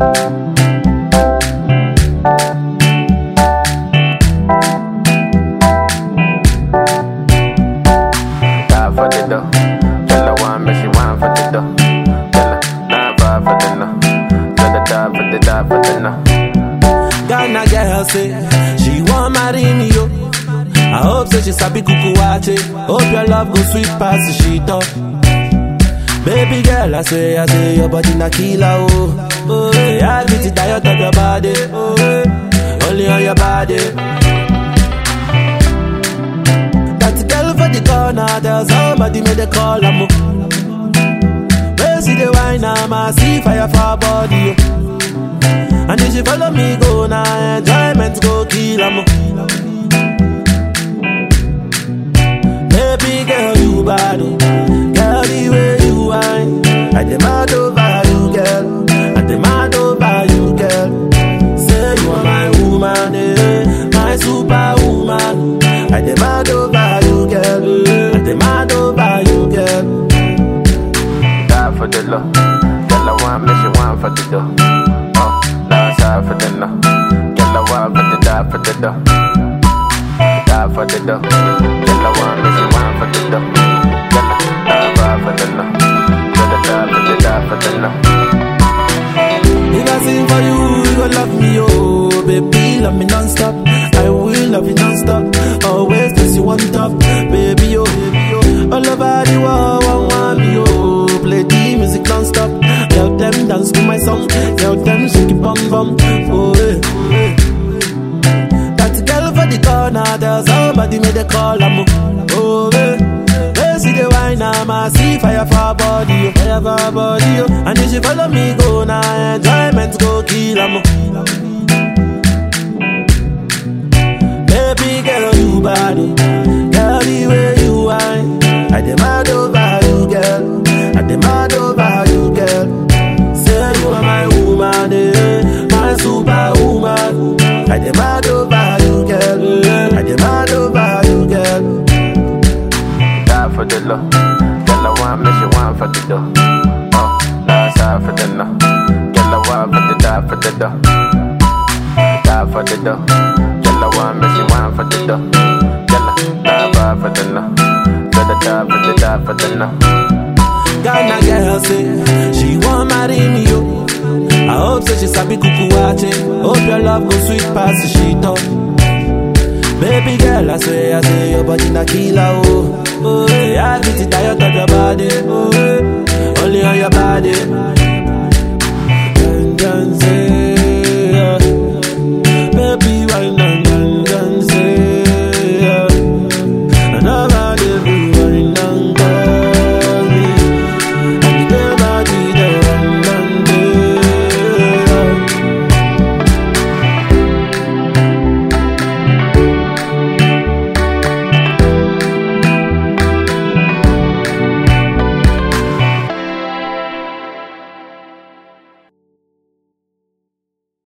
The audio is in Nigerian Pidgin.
Die for the dough. Tell her one, make she wine for the dough. Tell her nine five for the no. Tell her die for the die for the no. Ghana girl say she want marry me yo. I hope say she sabi kuku wache. Hope your love go sweet past the shit up. Baby girl, I say, I say your body na killer oh. Oh, yeah, I get it tired of your body. Oh, yeah. only on your body. That girl for the corner, there's somebody made a call am. Where see the wine, I'ma see fire for her body. Oh. And if she follow me, go now, enjoyment go kill am. Baby girl, you bad, oh. girl, the way you whine. I demand over you, girl. I demand over you, girl. Say you are my woman, eh, my superwoman. I demand over you, girl. I demand over you, girl. Die for the low. Tell her one, make she wine for the dough. Oh, die side for the no. Tell her one for the die for the dough. Die for the dough. Tell her one, make she wine for the dough. Tell her die five for the no. Tell her die for the die for the no. If I sing for you, you gon' love me, oh Baby, love me non-stop I will love you non-stop Always place you on top Baby, oh, baby, oh All over the world, one want me, oh Play the music non-stop Tell them dance to my song Tell them shake it bum bum Oh, eh, oh, eh. That girl for the corner There's somebody made a call, I'm Oh, eh They see the wine, I'ma see fire for her body, oh, fire for her body, oh. And if she follow me, go now, enjoyment go kill 'em. Baby girl, you bad, oh. girl, the way you whine. I demand over you, girl. I demand over you, girl. Say you are my woman, eh, my superwoman. I demand over you, girl. I demand over you, girl. Die for the low. Tell her one, make she wine for the dough. Oh, die side for the no. Tell her one for the die for the dough. Die for the dough. Tell her one, make she wine for the dough. Tell her die five for the no. Tell her die for the die for the no. Ghana girl say she want marry me yo. I hope say she sabi kuku wache. Hope your love go sweet past the shit up. Baby girl, I say, I say your body na killer oh. Oh, yeah, I get it tired of your body. Oh,